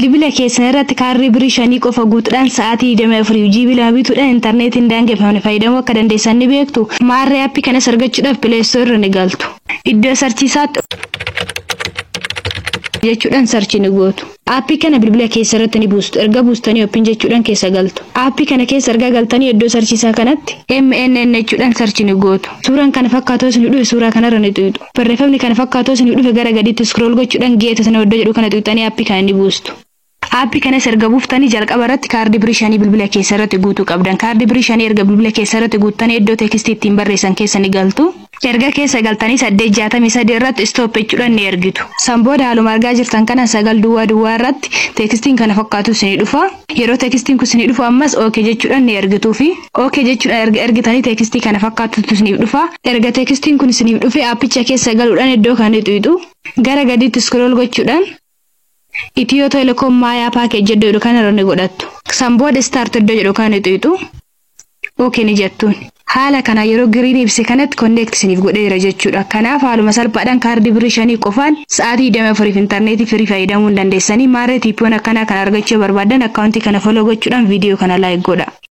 bilbila keessan irratti kaarrii birii shanii qofa guutuudhaan sa'aatii 24 hojii bilaa bituudhaan intarneetiin daangeffamne fayyadamuu akka dandeessan ni beektu maarree aappii kanas argachuudhaaf pileestoo irra ni galtu iddoo sarchiisaatti jechuudhaan sarchi ni gootu. Aappii kana bilbila keessa irratti ni buustu. Erga buustanii oopin jechuudhaan keessa galtu. Aappii kana keessa erga galtanii iddoo sarchiisaa kanatti MNN jechuudhaan sarchi ni gootu. Suuraan kana fakkaatoo isin dhufe suuraa kanarra ni xuyixu. Barreeffamni kana fakkaatoo isin dhufe gara gadiitti scroll gochuudhaan geeta sana iddoo jedhu kana xuyixanii aappii kana ni buustu. Aappii kanas erga buuftanii jalqaba irratti kaardii birii shanii bilbila keessa irratti guutuu qabdan. Kaardii birii shanii erga bilbila keessa irratti guuttanii iddoo teekistii ittiin barreessan keessa ni galtu. Erga keessa galtanii saddeet jaatamii sadii irratti istoop jechuudhaan ni ergitu. San booda haaluma argaa jirtan kana sagal duwwaa duwwaa irratti teekistiin kana fakkaatu isinii dhufa. Yeroo teekistiin kun isinii dhufu ammas ookee jechuudhaan ni ergituu fi ookee jechuudhaan erga ergitanii teekistii kana fakkaatutu isiniif dhufa. Erga teekistiin kun isiniif dhufe aappicha keessa galuudhaan iddoo kana ni xuyixu. Gara gadiitti scroll gochuudhaan Itiyoo telekoom maayaa paakeejii iddoo jedhu kanarra ni godhattu. San booda istaart iddoo jedhu kana ni xuyixu. Ookee ni jettuun. Haala kana yeroo giriin ibse kanatti konneekti isiniif godheera jechuudha. Kanaaf haaluma salphaadhaan kaardii birii shanii qofaan sa'aatii 24 fi intarneetii firii fayyadamuu dandeessanii maarree tiippiiwwan akkanaa kana argachuu barbaadan akkaawuntii kana foloo gochuudhaan viidiyoo kana laayik godha.